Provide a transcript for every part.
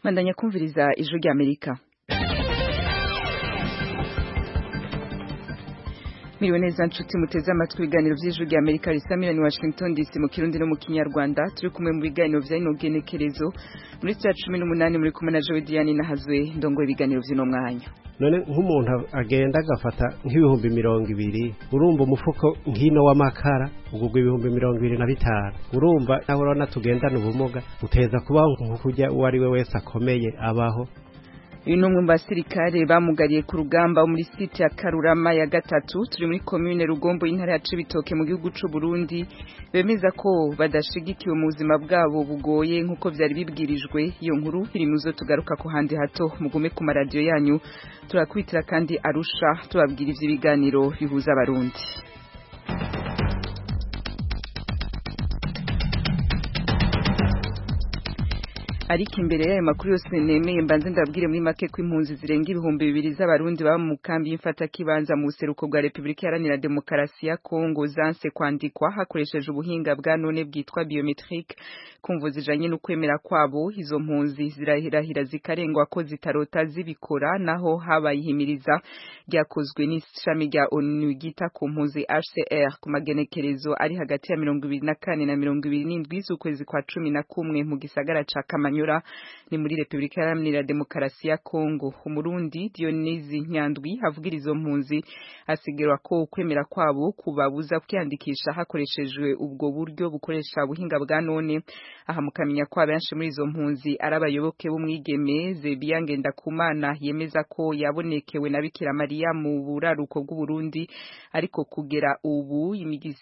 bandanya kumviriza ijwi ry'amerika Miriwe neza nshuti muteze amatwi ibiganiro vy'ijwi rya Amerika risamira ni Washington DC mu Kirundi no mu Kinyarwanda turi kumwe mu biganiro vya ino genekerezo muri saa cumi n'umunani muri kumwe na Joe Diane nahazwe ndongoye ibiganiro vy'ino mwanya none nk'umuntu agenda agafata nk'ibihumbi mirongo ibiri urumva umufuko nk'ino w'amakara ugurwa ibihumbi mirongo ibiri na bitanu urumva nawe urabona tugendana ubumuga uteza kubaho nk'ukurya uwo ari we wese akomeye abaho uyu ni umwe mu basirikare bamugariye ku rugamba muri site ya karurama ya gatatu turi muri komine rugombo y'intara ya cibitoke mu gihugu c'u Burundi bemeza ko badashigikiwe mu buzima bwabo bugoye nk'uko vyari bibwirijwe iyo nkuru iri muzo tugaruka ku handi hato mugume ku maradiyo yanyu turakwitira kandi arusha tubabwira ivy'ibiganiro bihuza abarundi ariko imbere y'ayo makuru yose nemeye mbanze ndabwire muri make ko impunzi zirenga ibihumbi bibiri z'abarundi baba mu kambi y'imfatakibanza mu buseruko bwa repubulika iharanira demokarasi ya kongo zanse kwandikwa hakoresheje ubuhinga bwa none bwitwa biometrique kumvo zijanye n'ukwemera kwabo izo mpunzi zirahirahira zikarengwa ko zitarota zibikora naho habaye ihimiriza ryakozwe n'ishami rya onu ryita ku mpunzi hcr ku magenekerezo ari hagati ya mirongo ibiri na kane na mirongo ibiri n'indwi z'ukwezi kwa cumi na kumwe mu gisagara ca kamanyu Manyura ni muri Republika Iharanira Demokarasi ya Kongo umurundi Dionisi Nyandwi avugira izo mpunzi asigirwa ko ukwemera kwabo kubabuza kwiyandikisha hakoreshejwe ubwo buryo bukoresha ubuhinga bwa none aha mukamenya ko abenshi muri izo mpunzi ari abayoboke b'umwigeme Zebiya Ngendakumana yemeza ko yabonekewe na Bikira Mariya mu buraruko bw'u Burundi ariko kugera ubu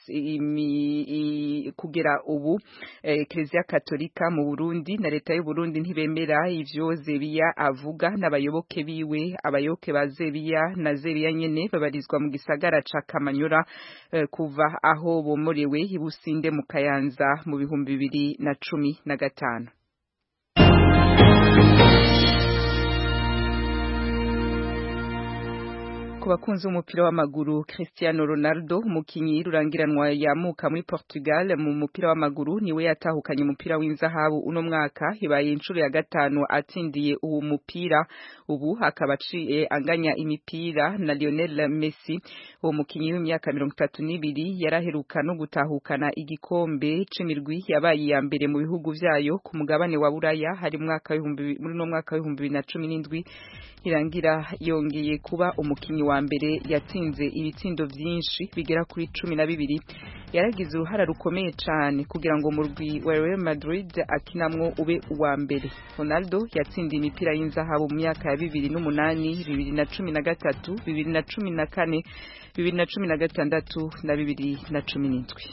imi, kugera ubu eh, Eklezia Katolika mu Burundi na leta y'u Burundi ntibemera ivyo Zebiya avuga n'abayoboke biwe abayoboke ba Zebiya na Zebiya nyene babarizwa mu gisagara ca Kamanyura eh, kuva aho bomorewe ibusinde mu Kayanza mu bihumbi bibiri na cumi na gatanu ku bakunzi b'umupira w'amaguru Cristiano Ronaldo umukinyi rurangiranwa yamuka muri Portugal mu mupira w'amaguru niwe yatahukanye umupira w'inzahabu uno mwaka ibaye inshuro ya gatanu atsindiye uwo mupira ubu akaba aciye anganya imipira na Lionel Messi uwo mukinyi w'imyaka mirongo itatu n'ibiri yaraheruka no gutahukana igikombe c'imirwi yabaye iya mbere mu bihugu vyayo ku mugabane wa Buraya hari mwaka w'ibihumbi muri no mwaka w'ibihumbi bibiri na cumi n'indwi irangira yongeye kuba umukinyi wa mbere yatsinze ibitsindo vyinshi bigera kuri cumi na bibiri yaragize uruhara rukomeye cane kugira ngo umurwi wa Real Madrid akinamwo ube uwa mbere Ronaldo yatsindiye imipira y'inzahabu mu myaka ya bibiri n'umunani bibiri na cumi na gatatu bibiri na cumi na kane bibiri na cumi na gatandatu na bibiri na cumi n'indwi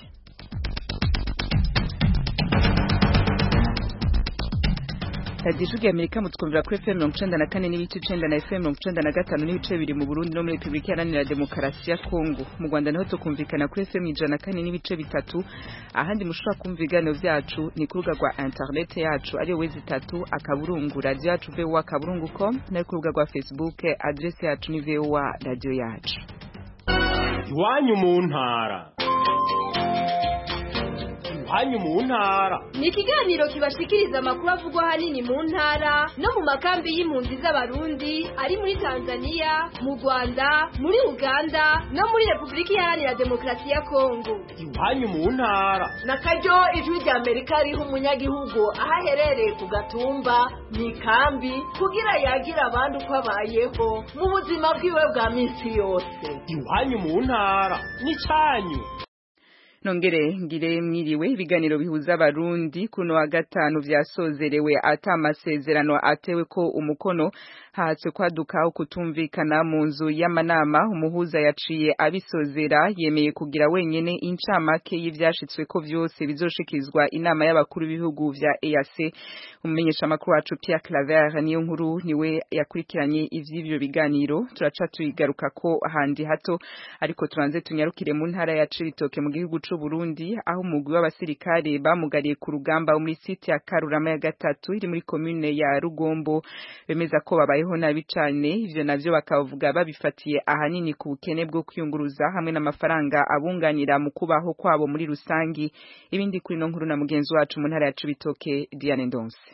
radiyo ijwi amerika mutwumvira kuri fm mirongo icenda na kane n'ibice icenda na fm mirongo icenda na gatanu n'ibice bibiri mu burundi no muri repubulika iharanira demokarasi ya kongo mu rwanda naho tukumvikana kuri fm ijana na kane n'ibice bitatu ahandi mushobora kumva ibiganiro vyacu ni ku rubuga rwa internet yacu ariyo wezi itatu akaburungu radiyo yacu voa akaburungu com nayo ku rubuga rwa facebook adresi yacu ni voa radiyo yacu iwanyu mu ntara iwanyu mu ntara ni ikiganiro kibashikiriza amakuru avugwa ahanini mu ntara no mu makambi y'impunzi z'abarundi ari muri tanzania mu rwanda muri uganda no muri repubulika iharanira demokarasi ya kongo iwanyu mu ntara na karyo ijwi rya amerika riha umunyagihugu aho aherereye ku gatumba mu ikambi kugira yagire abandi uko abayeho mu buzima bwiwe bwa minsi yose iwanyu mu ntara ni cyanyu nongere ngire mwiriwe ibiganiro bihuza abarundi kuno wa gatanu vyasozerewe ata amasezerano atewe ko umukono hatswe kwaduka ukutumvikana mu nzu y'amanama umuhuza yaciye abisozera yemeye kugira wenyene incamake y'ivyashitswe ko vyose bizoshikizwa inama y'abakuru b'ibihugu vya EAC umumenyesha makuru wacu Pierre Claver niyo nkuru niwe yakurikiranye ivy'ivyo biganiro turaca tuyigaruka ko handi hato ariko turanze tunyarukire mu ntara ya Cibitoke mu gihugu c'u Burundi aho umugwi w'abasirikare bamugariye ku rugamba muri site ya Karurama ya gatatu iri muri commune ya Rugombo bemeza ko babayeho nabi cane ivyo navyo bakavuga babifatiye ahanini ku bukene bwo kwiyunguruza hamwe n'amafaranga abunganira mu kubaho kwabo muri rusangi ibindi kuri no nkuru na mugenzi wacu mu ntara ya Cibitoke Diane Ndonse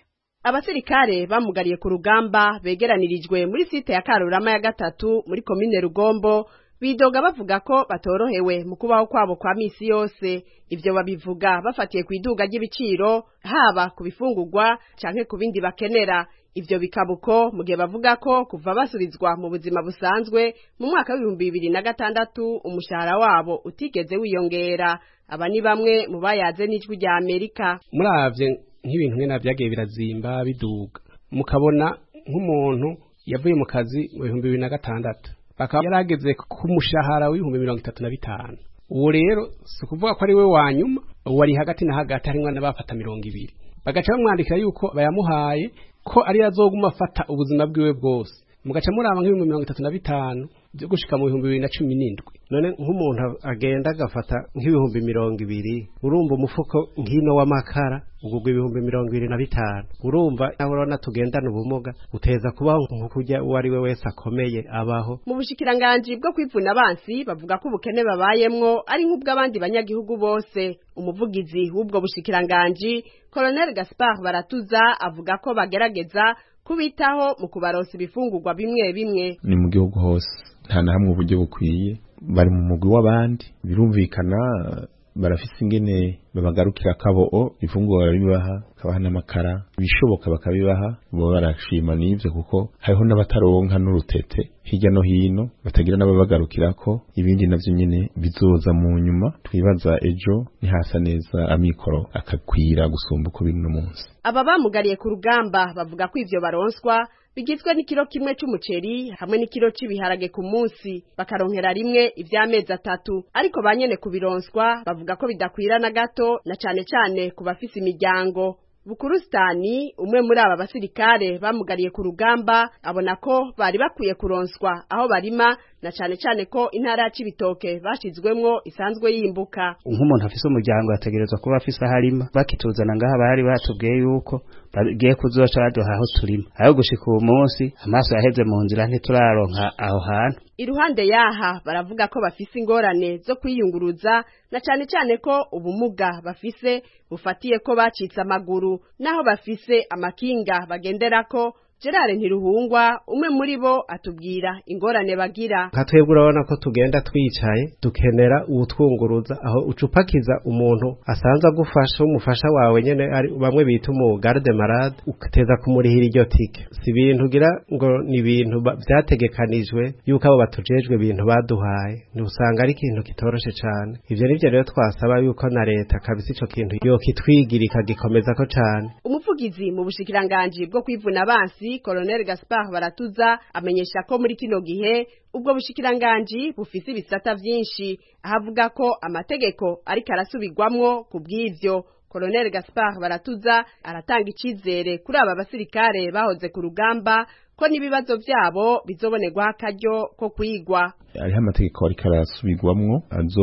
abasirikare bamugariye ku rugamba begeranirijwe muri site ya Karurama ya gatatu muri komine Rugombo bidoga bavuga ko batorohewe mu kubaho kwabo kwa misi yose ivyo babivuga bafatiye ku iduga ry'ibiciro haba ku bifungurwa canke ku bindi bakenera ivyo bikabuko mu gihe bavuga ko kuva basubizwa mu buzima busanzwe mu mwaka w'ibihumbi bibiri na gatandatu umushahara wabo utigeze wiyongera aba ni bamwe mu bayaze n'ijwi rya Amerika muravye nk'ibintu nkena vyagiye birazimba biduga mukabona nk'umuntu yavuye mu kazi mu bihumbi bibiri na gatandatu bakaba yarageze ku mushahara w'ibihumbi mirongo itatu na bitanu uwo rero si ukuvuga ko ari we wa nyuma uwo ari hagati na hagati harimwo n'abafata mirongo ibiri bagaca bamwandikira yuko bayamuhaye ko ari azoguma afata ubuzima bwiwe bwose mugaca muraba nk'ibihumbi mirongo itatu na bitanu byo gushika mu bihumbi bibiri na cumi n'indwi none nk'umuntu agenda agafata nk'ibihumbi mirongo ibiri urumva umufuko nk'ino w'amakara ugugwa ibihumbi mirongo ibiri na bitanu urumva nawe urabona tugendana ubumuga uteza kubaho nk'ukurya uwo ari we wese akomeye abaho mu bushikiranganji bwo kwivuna abansi bavuga ko ubukene babayemwo ari nk'ubw'abandi banyagihugu bose umuvugizi w'ubwo bushikiranganji Colonel Gaspard Baratuza avuga ko bagerageza kubitaho mu kubaronsa ibifungurwa bimwe bimwe ni mu gihugu hose nta na hamwe uburyo bukwiye bari mu mugwi w'abandi birumvikana barafise ingene babagarukira akaboo ifunguro barabibaha kabaha n'amakara ibishoboka bakabibaha bo barashima n'ivyo kuko hariho n'abataronka n'urutete hirya no hino batagira n'ababagarukirako ibindi navyo nyene bizoza mu nyuma twibaza ejo nihasa neza amikoro akakwira gusumba uko biri no munsi aba bamugariye ku rugamba bavuga ko ivyo baronswa bigizwe n'ikiro kimwe c'umuceri hamwe n'ikiro c'ibiharage ku munsi bakaronkera rimwe ivy'amezi atatu ariko banyene kubironswa bavuga ko bidakwira na gato na cane cane ku bafise imiryango Bukurustani umwe muri aba basirikare bamugariye ku rugamba abona ko bari bakwiye kuronswa aho barima na cane cane ko intara ya Cibitoke bashizwemwo isanzwe yimbuka nk'umuntu afise umuryango ategerezwa kuba afise aho arima bakituzana ngaha bari batubwiye yuko bagiye kuzoca baduha aho turima aho gushika uwo munsi amaso yaheze mu nzira ntituraronka aho hantu iruhande yaha baravuga ko bafise ingorane zo kwiyunguruza na cane cane ko ubumuga bafise bufatiye ko bacitse amaguru naho bafise amakinga bagenderako Gerard Ntiruhungwa umwe muri bo atubwira ingorane bagira nka twebwe urabona ko tugenda twicaye dukenera uwutwunguruza aho ucupakiza umuntu asanzwe agufasha umufasha wawe nyene ari bamwe bita umu garde malade ugateza kumurihira iryo tike si ibintu ugira ngo ni ibintu vyategekanijwe yuko abo batujejwe ibintu baduhaye usanga ari ikintu kitoroshe cane ivyo nivyo rero twasaba yuko na leta kabisa ico kintu yokitwigira ikagikomezako cane umuvugizi mu bushikiranganji bwo kwivuna abansi Colonel Gaspard Baratuza amenyesha ko muri kino gihe ubwo bushikiranganji bufise ibisata vyinshi ahavuga ko amategeko ariko arasubirwamwo ku bw'ivyo Colonel Gaspard Baratuza aratanga icizere kuri aba basirikare bahoze ku rugamba ko n'ibibazo vyabo bizobonerwa akaryo ko kwigwa hariho amategeko ariko arasubirwamwo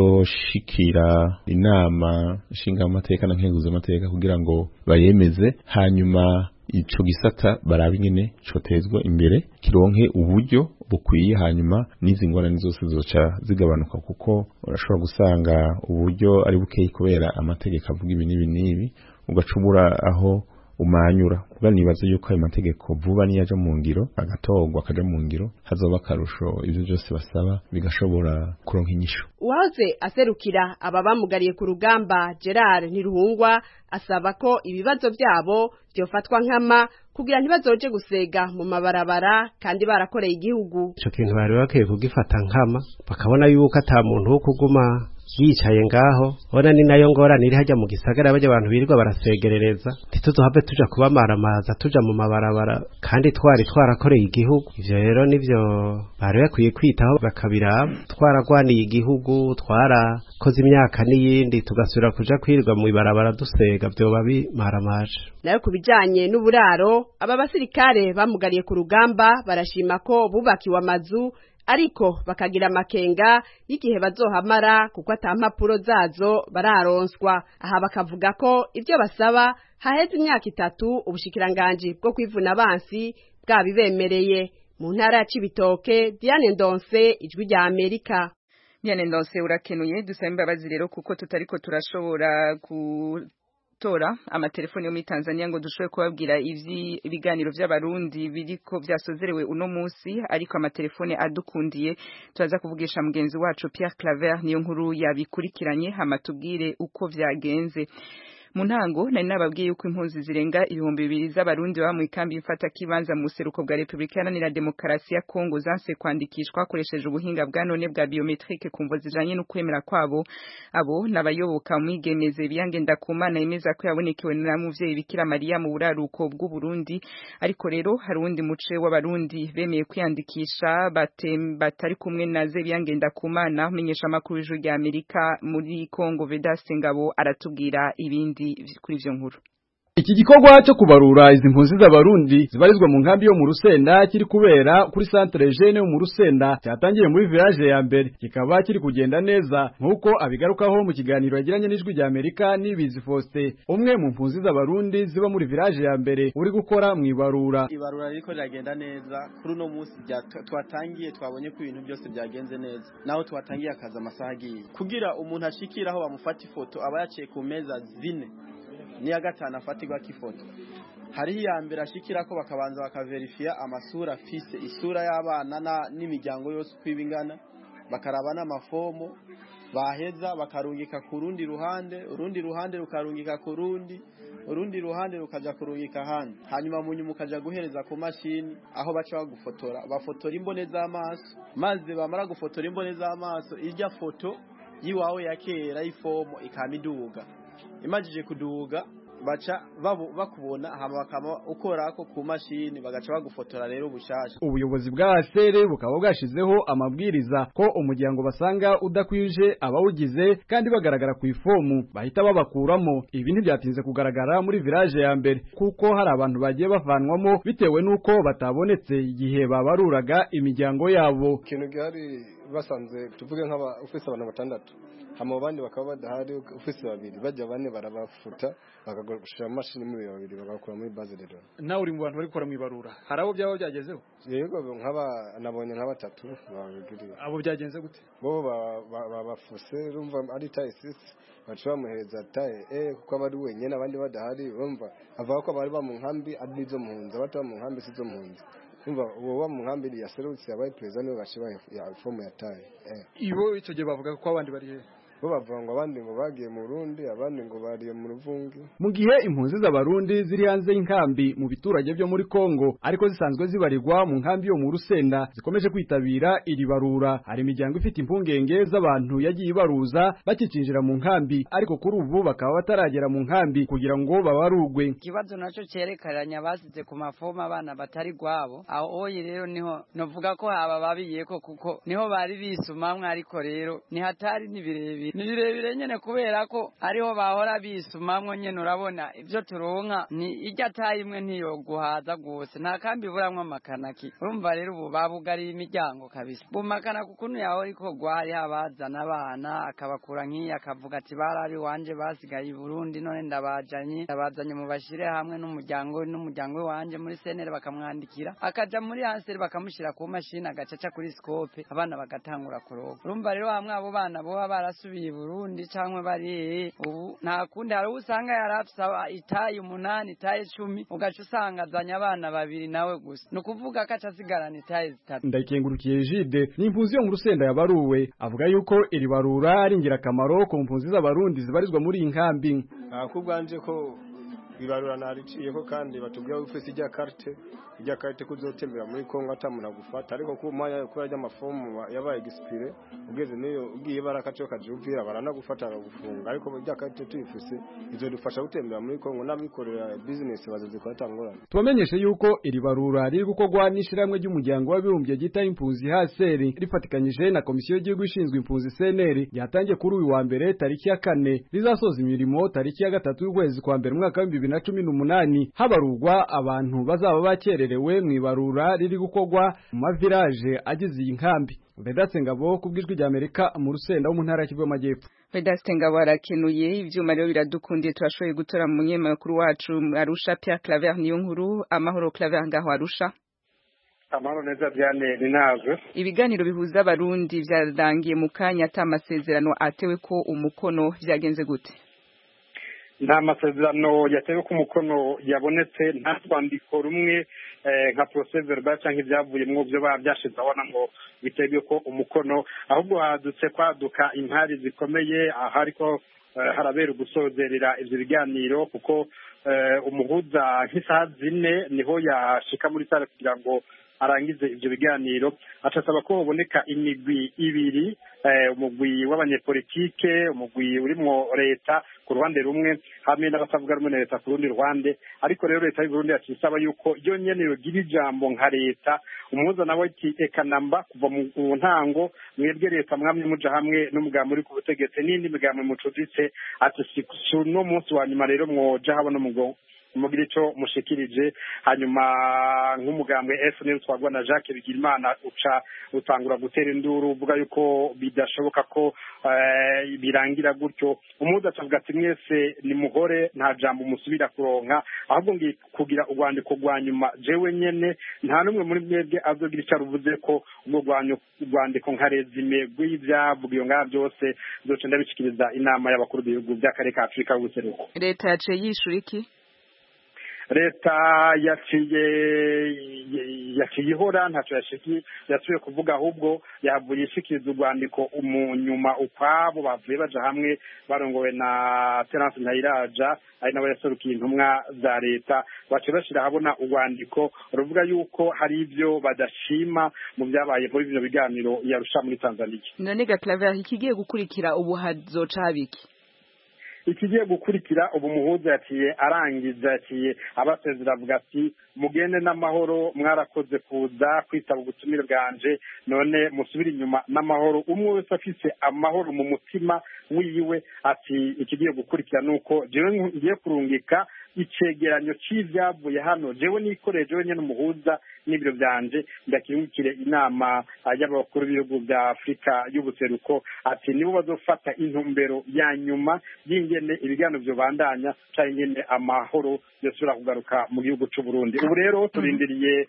azoshikira inama nshinga amateka na nkenguza amateka kugira ngo bayemeze hanyuma ico gisata barabe ingene cotezwa imbere kironke uburyo bukwiye hanyuma n'izi ngorane zose zoca zigabanuka kuko urashobora gusanga uburyo ari bukeyi kubera amategeko avuga ibi n'ibi n'ibi ugacubura aho umanyura kuba nibaza yuko ayo mategeko vuba niyaja mu ngiro agatorwa akaja mu ngiro hazoba akarusho ivyo byose basaba bigashobora kuronka inyishu uwahoze aserukira aba bamugariye ku rugamba Gerard Ntiruhungwa asaba ko ibibazo vyabo vyofatwa nkama kugira ntibazoje gusega mu mabarabara kandi barakoreye igihugu ico kintu bari bakwiye kugifata nkama bakabona yuko ata muntu wo kuguma yicaye ngaho bona ni nayo ngorane iri hajya mu gisagara bajya abantu birirwa barasegerereza ntituzohave tuja kubamaramaza tuja mu mabarabara kandi twari twarakoreye igihugu ivyo rero nivyo bari bakwiye kwitaho bakabiraba twaragwaniye igihugu twarakoze imyaka n'iyindi tugasubira kuja kwirirwa mu ibarabara dusega vyoba bimaramaje nayo ku bijanye n'uburaro aba basirikare bamugariye ku rugamba barashima ko bubakiwe amazu ariko bakagira amakenga y'igihe bazohamara kuko ata mpapuro zazo bararonswa aha bakavuga ko ivyo basaba haheze imyaka itatu ubushikiranganji bwo kwivuna abansi bwabibemereye mu ntara ya Cibitoke Diane Ndonse ijwi rya Amerika Diane Ndonse urakenuye dusaba imbabazi rero kuko tutariko turashobora ku gutora amatelefoni yo muri Tanzania ngo dushobore kubabwira ivyi ibiganiro vy'abarundi biriko vyasozerewe uno musi ariko amatelefone adukundiye turaza kuvugisha mugenzi wacu Pierre Claver niyo nkuru yabikurikiranye hama tubwire uko vyagenze mu ntango nari nababwiye yuko impunzi zirenga ibihumbi bibiri z'abarundi baba mu ikambi mfata kibanza mu buseruko bwa Republika Iharanira Demokarasi ya Kongo zanse kwandikishwa hakoresheje ubuhinga bwa none bwa biometrique ku mvo zijanye no kwemera kwabo abo nabayoboka umwigemeze biyange ndakumana yemeza ko yabonekewe na muvyeyi Bikira Maria mu buraruko bw'u Burundi ariko rero hari uwundi muce w'abarundi bemeye kwiyandikisha batem- batari kumwe na Zebiyange ndakumana menyesha makuru y'ijuru rya Amerika muri Kongo Vedaste Ngabo aratubwira ibindi kuri ivyo nkuru Iki gikorwa cyo kubarura izi mpunzi z'abarundi zibarizwa mu nkambi yo mu Rusenda kiri kubera kuri centre jeune yo mu Rusenda cyatangiye muri village ya mbere kikaba kiri kugenda neza nkuko abigarukaho mu kiganiro yagiranye n'ijwi rya Amerika nibizi Faustin umwe mu mpunzi z'abarundi ziba muri village ya mbere uri gukora mu ibarura ibarura riko riragenda neza kuri uno munsi bya- twatangiye twabonye ko ibintu byose byagenze neza naho twatangiye akazi amasaha agiye kugira umuntu ashikira aho bamufata ifoto aba yaciye ku meza zine n'iya gatanu afatirwako ifoto hariho iya mbere ashikira ko bakabanza bakaverifiya amasura afise isura y'abana na- n'imiryango yose uko iba ingana bakaraba n'amafomo baheza bakarungika ku rundi ruhande urundi ruhande rukarungika ku rundi urundi ruhande rukaja kurungika ahandi hanyuma mu nyuma ukaja guhereza ku mashini aho baca bagufotora bafotora imbone z'amaso maze bamara gufotora imbone z'amaso irya foto y'iwawe ya kera y'ifomo ikama iduga imajije kuduga baca babu- bakubona hama bakaba ukorako ku mashini bagaca bagufotora rero bushasha ubuyobozi bwa ASR bukaba bwashizeho amabwiriza ko umuryango basanga udakwije abawugize kandi bagaragara ku ifomu bahita babakuramo ibi ntibyatinze kugaragara muri village ya mbere kuko hari abantu bagiye bavanwamo bitewe n'uko batabonetse igihe babaruraga imiryango yabo ikintu gihari basanze tuvuge nk'aba ufise abantu batandatu hama abandi bakaba badahari ufise babiri bajya bane barabafuta bakagushira mu mashini muri babiri bagakura muri base de données nawe uri mu bantu bari gukora mu ibarura hari abo byaba byagezeho yego nk'aba nabonye nka batatu babigiriye abo byagenze gute bo ba- ba- babafuse urumva ari taye sisi baca bamuhereza taye e kuko aba ari wenyine abandi badahari urumva avuga ko abari ba mu nkambi ari izo mpunzi abataba mu nkambi si izo mpunzi urumva uwo ba mu nkambi yaserutse yabaye perezida niwe gashiba ya fomu ya taye eh ibo icyo gihe bavuga ko abandi bari hehe bo bavuga ngo abandi ngo bagiye mu Burundi abandi ngo bariye mu Ruvungi mu gihe impunzi z'abarundi ziri hanze y'inkambi mu biturage byo muri Kongo ariko zisanzwe zibarirwa mu nkambi yo mu Rusenda zikomeje kwitabira iri barura hari imiryango ifite impungenge z'abantu yagiye ibaruza bakicinjira mu nkambi ariko kuri ubu bakaba bataragera mu nkambi kugira ngo babarugwe ikibazo naco cerekeranya basize ku mafomu abana batari gwabo aho oyi rero niho novuga ko haba babiyeko kuko niho bari bisumamwe ariko rero ni hatari ni birebire ni birebire nyene kubera ko ariho bahora bisumamwo nyene urabona ivyo turonka ni irya tayi imwe ntiyoguhaza gose nta kambi buramwo amakanaki urumva rero ubu babugariye imiryango kabisa bumakana kukuntu yaho ariko gwari habazana abana akabakura nk'iyi akavuga ati barari wanje basigaye i Burundi none ndabajanye ndabazanye mu bashire hamwe n'umuryango we n'umuryango we wanje muri senere bakamwandikira akaja muri hanseri bakamushira ku mashini agacaca kuri scope abana bagatangura kuroga urumva rero hamwe abo bana boba barasubiye i Burundi canke bari hehe ubu nta kundi hari uwo usanga yarafise aba- itaye umunani itaye cumi ugaca usanga azanye abana babiri nawe gusa ni ukuvuga ko aca asigarana itaye zitatu ndayikengurukiye Jide ni impunzi yo mu Rusenda yabaruwe avuga yuko iri barura ari ingirakamaro ku mpunzi z'abarundi zibarizwa muri iyi nkambi nakubwanje ko ibarura nariciyeko kandi batubwira ko ufise ijya carte ijya carte kuzotembera muri Kongo atamuntu agufata ariko ku mwanya kubera ry'amafomu yabaye expire ugeze niyo ugiye barakacho kajuvira baranagufata baragufunga ariko ijya carte tuyifise izodufasha gutembera muri Kongo n'abikorera business bazozikora tangorane tubamenyeshe yuko iri barura riri gukorwa n'ishiramwe ry'umuryango w'abibumbye ryita impunzi HCR rifatikanyije na komisiyo y'igihugu ishinzwe impunzi CNR ryatangiye kuri uyu wa mbere tariki ya kane rizasoza imirimo tariki ya gatatu y'ukwezi kwa mbere umwaka wa bibiri na cumi n'umunani habarurwa abantu bazaba bakererewe mu ibarura riri gukorwa mu mavilaje agize iyi nkambi Vedatse Ngabo kubw'ijwi rya Amerika mu Rusenda wo mu ntara ya Kivu y'Amajyepfo Vedaste Ngabo arakenuye ivyuma rero biradukundiye turashoboye gutora mu munyemakuru wacu Arusha Pierre Claver niyo nkuru amahoro Claver ngaho Arusha amahoro neza byane ntabwo ibiganiro bihuza abarundi vyarangiye mu kanya ata amasezerano atewe ko umukono vyagenze gute nta masezerano yatewe ku mukono yabonetse nta rwandiko rumwe nka procès verbal cyangwa ibyavuyemo byo baba byashize abona ngo bitewe ko umukono ahubwo hadutse kwaduka impari zikomeye aha ariko harabera ugusozerera ibyo biganiro kuko umuhuza nk'isaha zine niho yashika muri sare kugira ngo arangize ibyo biganiro acasaba ko haboneka imigwi ibiri umugwi w'abanyepolitike umugwi urimo leta ku ruhande rumwe hamwe n'abatavuga rumwe na leta ku rundi ruhande ariko rero leta y'uburundi yaciye isaba yuko iyo nyene yogira ijambo nka leta umuhuza nawe ati eka namba kuva mu ntango mwebwe leta mwamye muja hamwe n'umugambi uri ku butegetsi n'indi migambi mucuditse ati si uno munsi wa nyuma rero mwoja habona umugo mugira icyo mushikirije hanyuma nk'umugambwe FNL twagwa na Jacques Bigirimana uca utangura gutera induru uvuga yuko bidashoboka ko birangira gutyo umuhuza acavuga ati mwese ni muhore nta jambo musubira kuronka ahubwo ngiye kugira urwandiko rwa nyuma jewe nyene nta n'umwe muri mwebwe azogira icyo aruvuze ko ubwo rwandiko nka rezime rw'ibyavugiwe ngaha byose zoca ndabishikiriza inama y'abakuru b'ibihugu by'akarere ka afurika y'ubuseruko leta yaciye yishura iki leta yaciye yaciye ihora ntacyo yasubiye kuvuga ahubwo yavuye ishikiriza urwandiko umunyuma ukwabo bavuye baja hamwe barongowe na terence ntayiraja ari nabo yaserukiye intumwa za leta baciye bashira habona urwandiko ruvuga yuko hari ibyo badashima mu byabaye muri bino biganiro yarusha muri tanzania none gaclavera ikigiye gukurikira ubu hazoca habiki ikigiye gukurikira ubu muhuza yaciye arangiza yaciye abasezera avuga ati mugende n'amahoro mwarakoze kuza kwitaba ubutumire bwanje none musubire inyuma n'amahoro umwe wese afise amahoro mu mutima wiwe ati ikigiye gukurikira ni uko jewe ngiye kurungika icegeranyo c'ivyavuye hano jewe nikoreye jewe nyene umuhuza n'ibiro byanje ndakirungikire inama y'abakuru b'ibihugu bya afurika y'ubuseruko ati nibo bazofata intumbero ya nyuma y'ingene ibiganiro vyobandanya canke ingene amahoro yosubira kugaruka mu gihugu c'u Burundi ubu rero turindiriye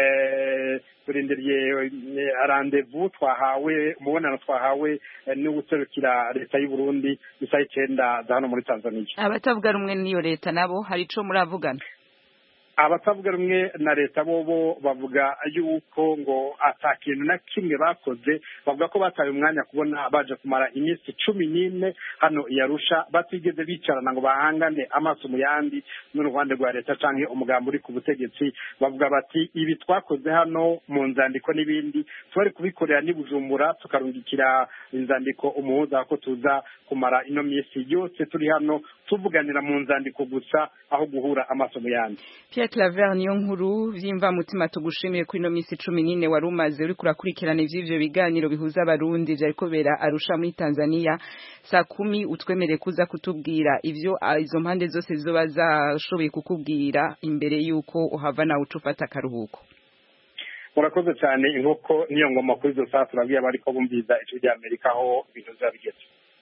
turindiriye randevu twahawe umubonano twahawe n'uguserukira leta y'u Burundi isaha icenda za hano muri Tanzania abatavuga rumwe n'iyo leta nabo hari ico muravugana abatavuga rumwe na leta bobo bavuga yuko ngo ata kintu na kimwe bakoze bavuga ko bataye umwanya kubona baje kumara iminsi cumi n'ine hano yarusha batigeze bicarana ngo bahangane amaso mu yandi n'uruhande rwa leta canke umugambi uri ku butegetsi bavuga bati ibi twakoze hano mu nzandiko n'ibindi tubari kubikorera n'i bujumbura tukarungikira inzandiko umuhuza ko tuza kumara ino minsi yose turi hano tuvuganira mu nzandiko gusa aho guhura amaso mu yandi Pierre Claver niyo nkuru vyimva mutima tugushimiye kuri no misi 14 wari umaze uri kurakurikirana ivy'ivyo biganiro bihuza abarundi vyariko bera Arusha muri Tanzania saa kumi utwemere kuza kutubwira ivyo izo mpande zose zizoba zashoboye kukubwira imbere yuko uhava nawe ucufata akaruhuko murakoze cyane inkoko niyo ngoma kuri izo saa turabwiye abariko bumviza ijwi rya Amerika aho ibintu vyabigeze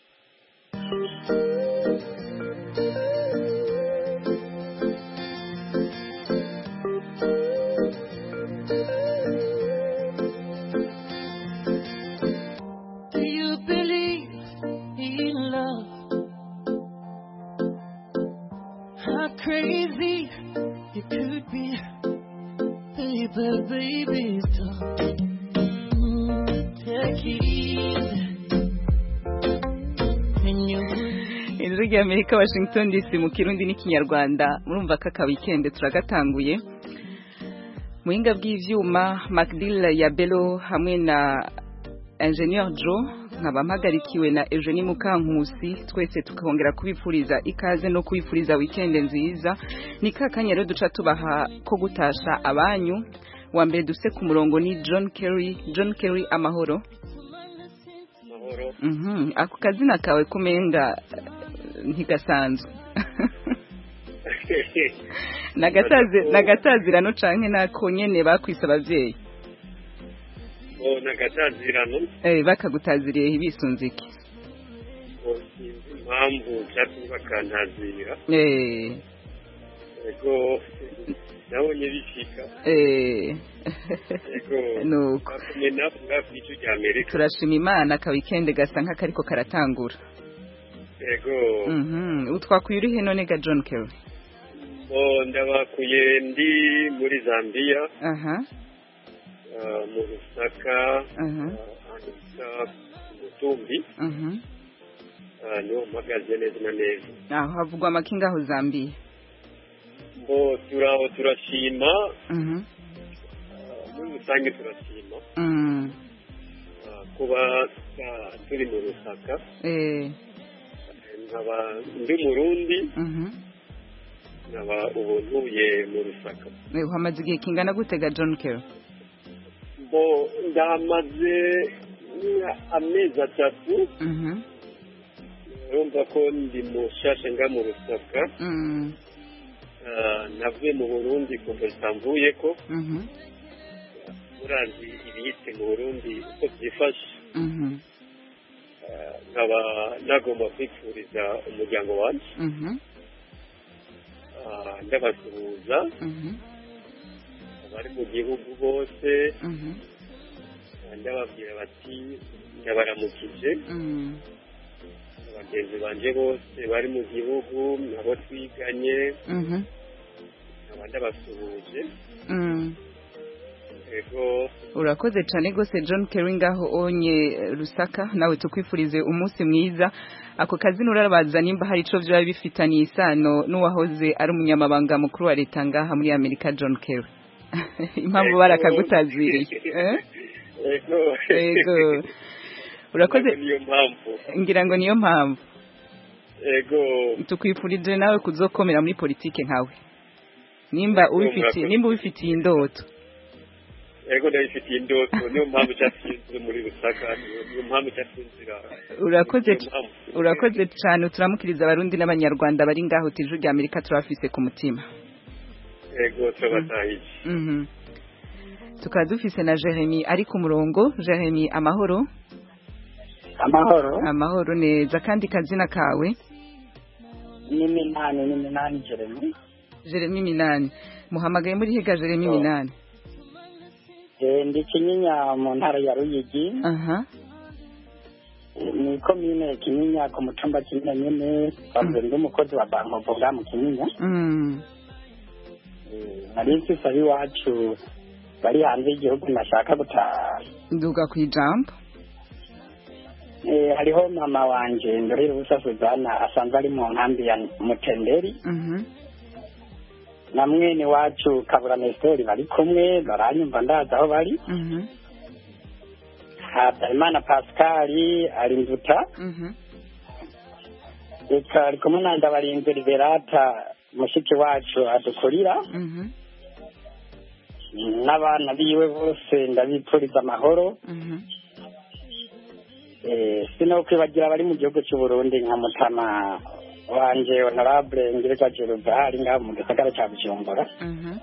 crazy you could be, baby, baby, stop. Mm, take it easy. ijwi rya amerika washington dc mu kirundi n'ikinyarwanda murumva ko aka weekend turagatanguye muhinga bw'ivyuma macdill ya belo hamwe na ingenieur joe nkaba mpagarikiwe na Eugenie Mukankusi twese tukongera kubipfuriza ikaze no kubipfuriza weekend nziza ni kakanya rero duca tubaha ko gutasha abanyu wa mbere duse ku murongo ni John Kerry John Kerry amahoro Mhm ako kazina kawe kumenga ntigasanzwe nagataze nagatazirano canke nako nyene bakwisa abavyeyi nagatazirano eh bakagutaziriye ibisunze iki sinzi impamvu cyatumye bakantazira eh ego nabonye bishika eh ego nuko bakumye navuga ku icyo rya amerika turashima imana ka weekend gasa nk'akariko karatangura yego Mhm. utwakuye urihe none ga John Kerry bo ndabakuye ndi muri Zambia aha ah, mu Rusaka aha ahantu bita Mutumbi mhm ah, niho mpagaze neza na neza aho havugwa amakinga aho Zambia bo turaho turashima mhm ah, muri rusange turashima mm ah, kuba ah, turi mu Rusaka eh nkaba ndi Murundi mhm nkaba ubu ntuye mu Rusaka Eh, uhamaze igihe kingana gute ga John Kerry bo ndahamaze mm, amezi atatu mhm urumva ko ndi mushasha nga mu Rusaka mm Ah, navuye mu Burundi kuva zitamvuye ko mhm murazi ibiyitse mu Burundi uko byifashe mhm Ah, nkaba nagomba kwifuriza umuryango wanjye mhm Ah, ndabasuhuza mhm abari mu gihugu bose mhm Ah, ndababwira bati ndabaramukije mm bagenzi banje bose bari mu gihugu nabo twiganye mhm nkaba ndabasuhuje mm ego urakoze cyane rwose John Kerry ngaho onye eh, Rusaka nawe tukwifurize umunsi mwiza ako kazi nurabaza nimba hari ico vyaba bifitaniye isano n'uwahoze ari umunyamabanga mukuru wa leta ngaha muri Amerika John Kerry impamvu barakagutaziriye eh? ego ego urakoze niyo mpamvu ngira ngo niyo mpamvu ego tukwifurije nawe kuzokomera muri politike nkawe nimba ubifitiye nimba ubifitiye indoto ego ndabifitiye indoto niyo mpamvu cyasinzira muri rusaka niyo- niyo mpamvu cyasinzira urakoze Niyo mpamvu. urakoze cyane turamukiriza abarundi n'abanyarwanda bari ngaho tiju rya Amerika turafise ku mutima ego turabatahiye mhm tukaba dufise na Jeremy ari ku murongo Jeremy amahoro amahoro amahoro neza kandi kazina kawe ni minani ni minani jeremy Jeremy Minani muhamagaye muri higa Jeremy Minani Eh, ndi kinyinya mu ntara ya ruyigi aha ni komine kinyinya ku mutumba kinyinya nyene bavuze ndi umukozi wa bankovo bwa mu kinyinya mm nari mfise ab'iwacu bari hanze y'igihugu nashaka gutaha nduga ku ijambo Eh, hariho mama wanje ndorera ubusa suzana asanzwe ari mu nkambi ya mutenderi mhm na mwene wacu kabura nestori bari kumwe baranyumva ndazi aho bari mhm habyarimana pascali ari mvuta mhm reka ari kumwe na ndabarinze liberata mushiki wacu adukurira mhm n'abana biwe bose ndabipfuriza amahoro mhm Eh, sino kwibagira abari mu gihugu cy'u Burundi nka mutama wanje honorable ngirwa Jeruza ari ngaho mu gisagara cya Bujumbura mhm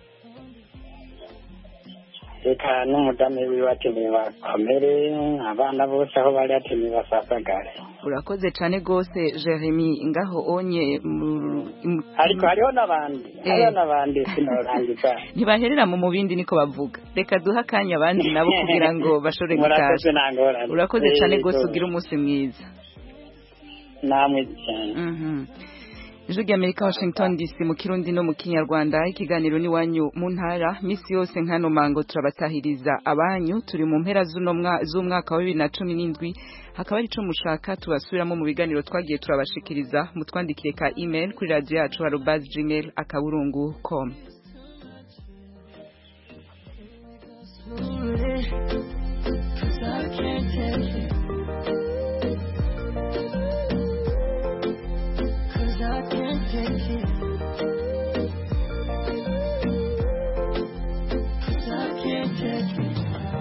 reka n'umudamu wiwe atemeye bakomere abana bose aho bari atemeye basasagare urakoze cyane rwose Jeremy ngaho onye mu- mu- ariko hariho n'abandi Eh. hariho n'abandi sinorangiza ntibaherera mu mubindi niko bavuga reka duhe akanya abandi nabo kugira ngo bashobore Murakoze gutasha nta ngorane. urakoze cyane Eh, rwose so- ugira umunsi mwiza namwe cyane Mhm. ijwi ry'amerika washington dc mu kirundi no mu kinyarwanda ikiganiro n'iwanyu mu ntara misi yose nkano mango turabatahiriza abanyu turi mu mpera z'uno mwa- z'umwaka wa bibiri na cumi n'indwi hakaba ari ico mushaka tubasubiramo mu biganiro twagiye turabashikiriza mutwandikire ka email kuri radio yacu arobas gmail akaburungu com Cause I can't take it. Cause I can't take it. Cause I can't take it.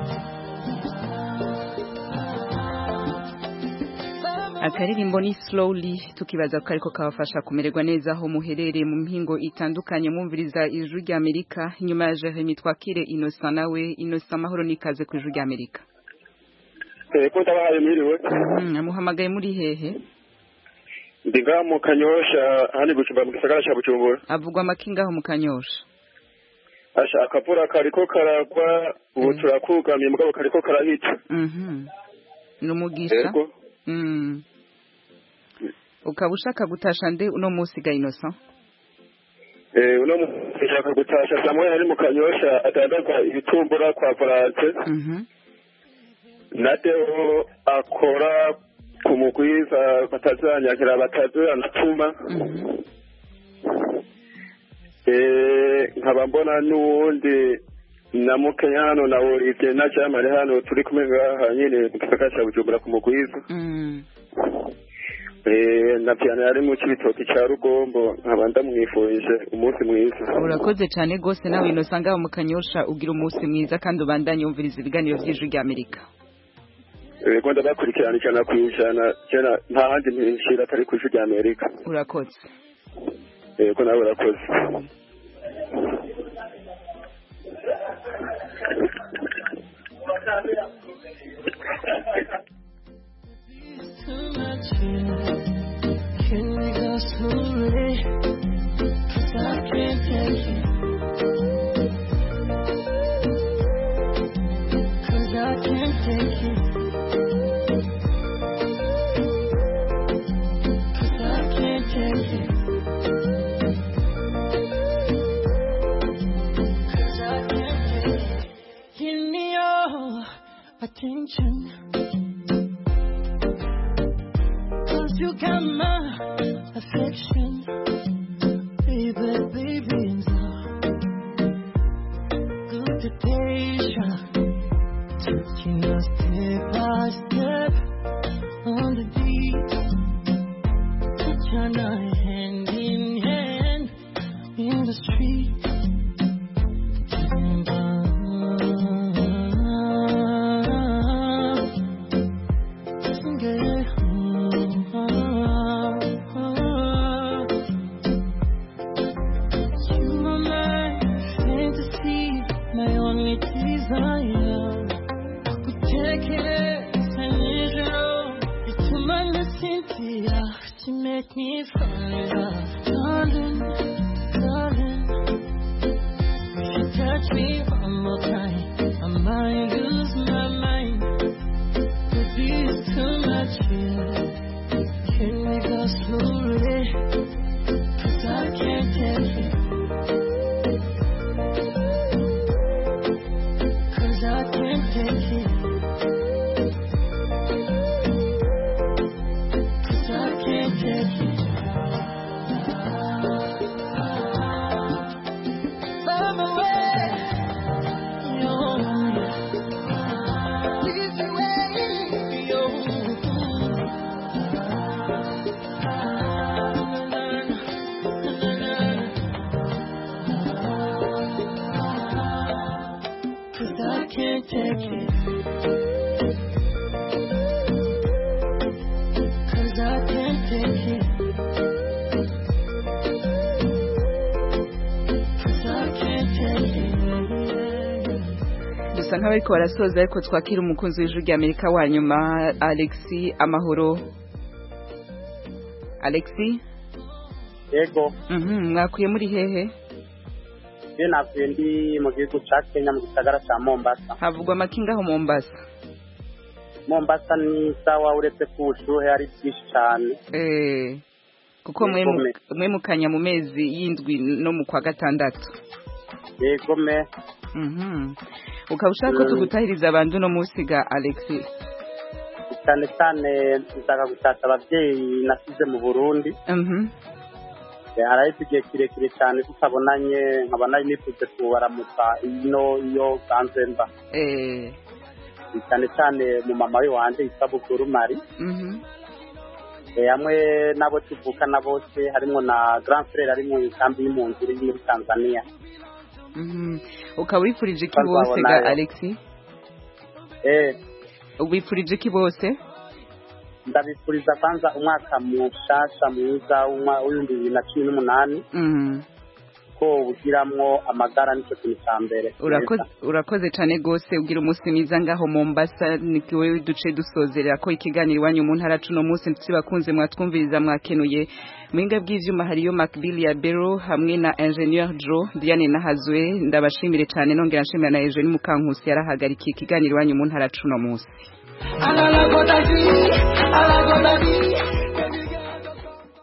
akaririmbo ni slowly tukibaza ko ariko kabafasha kumererwa neza aho muherereye mu mpingo itandukanye mwumviriza ijwi rya Amerika inyuma ya Jeremy twakire Innocent nawe Innocent amahoro nikaze ku ijwi rya Amerika ko ndabahaye mwiriwe Mhm, muhamagaye muri hehe ndi ngaha mu kanyosha hano i bujumbura mu gisagara cya bujumbura avugwa amakinga aho mu kanyosha asha akavura kariko karagwa ubu turakugamiye mugabo kariko karahita Mhm. ni umugisha Yego. Mm. ukaba ushaka gutasha nde uno munsi ga innocent Eh, uno muntu ashaka gutasha Samuel ari mu kanyosha adandaza ibitumbura kwa Valance na Deo akora ku mugwiza batazanyakira batazanatuma Eh, nkaba mbona n'uwundi na Mukenya hano na Olivier na Jamari hano turi kumwe ngaha nyine mu gisagara cya Bujumbura ku mugwiza Eh, na piano yari mu kibitoki cya Rugombo nkaba ndamwifurije umunsi mwiza urakoze cyane rwose nawe innocent ngaho mu kanyosha ugira umunsi mwiza kandi ubandanye wumviriza ibiganiro by'ijwi rya amerika Ego ndabakurikirana ijana ku ijana jena nta handi mpishira atari ku ijwi rya Amerika urakoze Ego nawe urakoze too much here. Can we go slowly? 'Cause I can't take it. 'Cause I can't take it. 'Cause I can't take it. 'Cause I can't take it. Give me your attention. Cause you got my affection. Baby, baby, so good to patient. Taking us step by step on the beat. Touching our hand in hand in the street. You are my fantasy, my only desire. Kutekereza nijoro bituma nasinzira, you make me fire. Darling, darling, if you touch me one more time, I might lose my mind. Baby, it's too much here. Can we go slowly? 'Cause I can't take it. 'Cause I can't take it. 'Cause I can't take it. Far away, you're Please away, Cause I can't take it. Cause I can't take it. Cause I can't take it. dusa nk'abariko barasoza ariko twakira umukunzi w'ijwi rya amerika wa nyuma alexi amahoro alexi yego Mhm, mwakuye muri hehe je navuye ndi mu gihugu ca kenya mu gisagara ca mombasa havugwa amakinga aho mombasa mombasa ni sawa uretse ko ubushuhe ari bwinshi cane Eh, kuko mwe mu- mwe mukanya mu mezi y'indwi no mu kwa gatandatu yego me Mhm. ukaba ushaka ko Mm. tugutahiriza abantu no munsi ga alexi cyane cyane nshaka gushaka abavyeyi nasize mu burundi Mhm. Eh, harahise igihe kirekire cyane tutabonanye nkaba nari nifuje kubaramutsa ino iyo ganze mba Eh, cyane cyane mu mama we wanje yitwa bukuru mari mhm. Eh, hamwe n'abo tuvukana bose harimo na grand frere ari mu kambi y'impunzi iri muri tanzania Mhm. ukaba wifurije iki Bazabona bose ga yo. alexi eh wifurije iki bose ndabifuriza kwanza umwaka mushasha mwiza w'umwa- w'ibihumbi bibiri na cumi n'umunani Mhm. ko ubugiramwo amagara nicyo kintu cya mbere urakoze urakoze cyane rwose ugira umunsi mwiza ngaho mombasa nikiwe duce dusozerera ko ikiganiro iwanyu mu ntara cuno munsi ndetse bakunze mwatwumviriza mwakenuye muhinga bw'ivyuma hariyo macbill ya bero hamwe na ingenieur jo diane nahazwe ndabashimire cyane nongera nshimira na eugenie mukankusi yarahagarikiye ikiganiro iwanyu mu ntara cuno munsi Alalagodadi, alalagodadi.